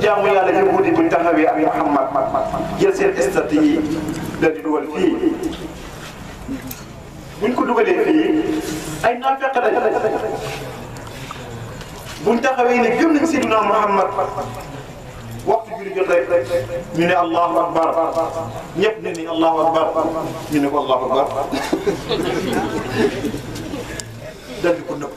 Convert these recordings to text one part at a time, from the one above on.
jaamu yàlla ci guddi buñ taxawee ak Muhammad jël seen statut yi dal di dugal fii buñ ko dugalee fii ay naafeq lañ buñ taxawee ne gëm nañ Seydina Muhammad waxtu julli jot rek ñu ne allahu akbar ñëpp ne ni allahu akbar ñu ne ko allahu akbar dal di ko nëpp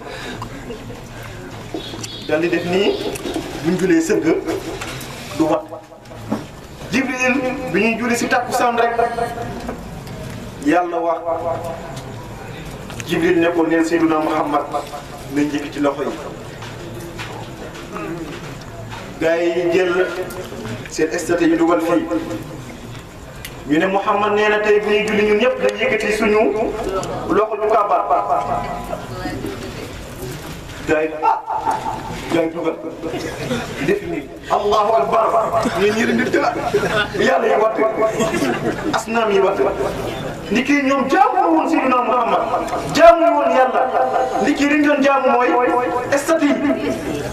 dal di def nii buñ julee sëgg du wat jibril bi ñuy julli si takkusaan rek yàlla wax jibril ne ko neel Seydina Muhammad na njëkk ci loxo yi gaa yi jël seen statut yi dugal fii ñu ne Muhammad nee na tey bu ñuy julli ñun ñëpp dañ yëkkati suñu loxo du kabar gaa yi ah gaa yi dugal def nii allahu akbar ñu ñëri nit la yàlla yi watt asnaam yi watt ni kii ñoom jaamu woon Seydina Muhammad jaamu woon yàlla li kii liñ doon jaamu mooy statut yi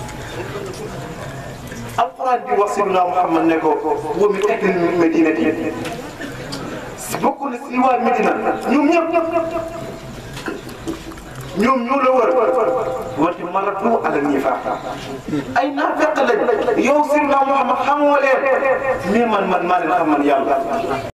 alquran bi wax Seydina Muhammad ne ko wa min ahli madinati si bokk na si waa Medina ñoom ñëpp ñoom ñoo la wër wante maratu ala nifaaq ay naafeq lañ yow Seydina Muhammad xamoo leen mais man man maa leen xam man yàlla